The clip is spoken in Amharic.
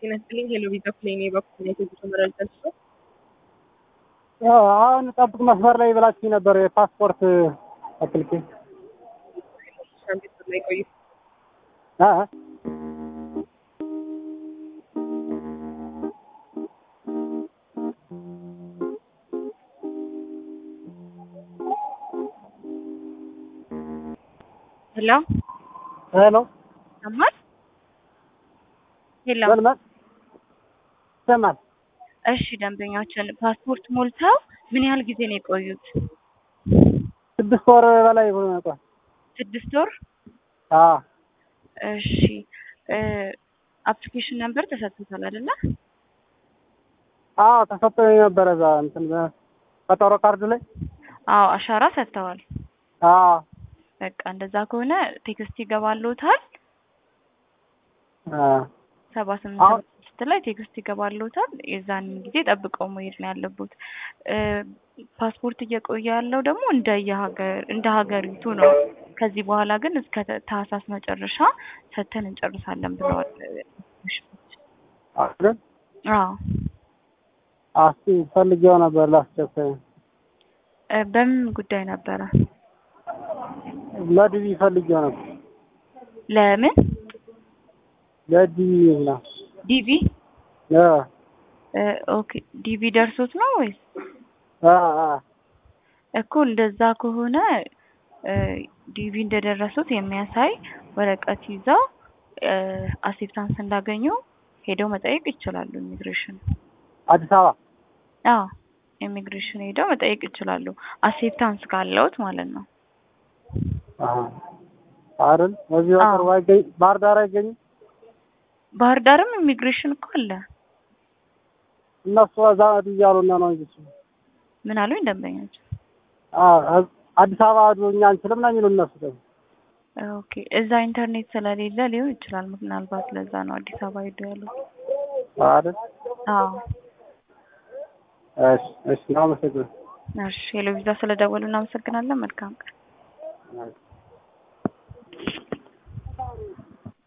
ጤና ይስጥልኝ። ሄሎ ቪዛ ፕሌን በኩል ነው የጉዞ መረጃ ልስጥ። አሁን ጠብቅ መስመር ላይ ብላችሁ ነበር። የፓስፖርት አፕሊኬሽን አንድ ላይ ቆዩ። አ ሄሎ ሄሎ ሰማል? ሄሎ መልመል ይሰማል። እሺ፣ ደንበኛችን ፓስፖርት ሞልተው ምን ያህል ጊዜ ነው የቆዩት? ስድስት ወር በላይ ሆኗል። ስድስት ወር። አ እሺ፣ አፕሊኬሽን ነምበር ተሰጥቶታል አይደለ? አዎ ተሰጥቶኝ ነበረ እዛ እንትን ቀጠሮ ካርዱ ላይ አዎ፣ አሻራ ሰጥተዋል። አዎ በቃ እንደዛ ከሆነ ቴክስት ይገባልዎታል። አ ሰባ ስምንት አሁን- ሰባ ስድስት ላይ ቴክስት ይገባልዎታል። የዛን ጊዜ ጠብቀው መሄድ ነው ያለቦት። እ ፓስፖርት እየቆየ ያለው ደግሞ እንደ የሀገር እንደ ሀገሪቱ ነው። ከዚህ በኋላ ግን እስከ ታህሳስ መጨረሻ ሰጥተን እንጨርሳለን ብለዋል። አይደል? አዎ አስቲ ፈልጌው ነበር ላስቸኳይ እ በምን ጉዳይ ነበረ? ለዲቪ ፈልጌው ነበር ለምን ለዲቪ ነው ዲቪ? አ እ ኦኬ ዲቪ ደርሶት ነው ወይስ አ አ እኮ እንደዛ ከሆነ እ ዲቪ እንደደረሱት የሚያሳይ ወረቀት ይዘው እ አሴፕታንስ እንዳገኙ ሄደው መጠየቅ ይችላሉ። ኢሚግሬሽን አዲስ አበባ አዎ ኢሚግሬሽን ሄደው መጠየቅ ይችላሉ። አሴፕታንስ ካለውት ማለት ነው። አሀ አይደል? እዚህ አዎ። በቅርቡ አይገኝ ባህር ዳር አይገኝም። ባህር ዳርም ኢሚግሬሽን እኮ አለ። እነሱ እዛ እያሉና ነው እንጂ እሱ ምን አሉኝ ደንበኞች? አ አዲስ አበባ ሄዱ እኛ አንችልም ነው የሚሉ እነሱ ደግሞ ኦኬ እዛ ኢንተርኔት ስለሌለ ሊሆን ይችላል። ምናልባት ለዛ ነው አዲስ አበባ ሄዱ ያሉት። አይደል? አዎ እሺ እሺ ነው አመሰግናለሁ። እሺ ሄሎ ቪዛ ስለደወሉ እናመሰግናለን። መልካም ቀን። አይ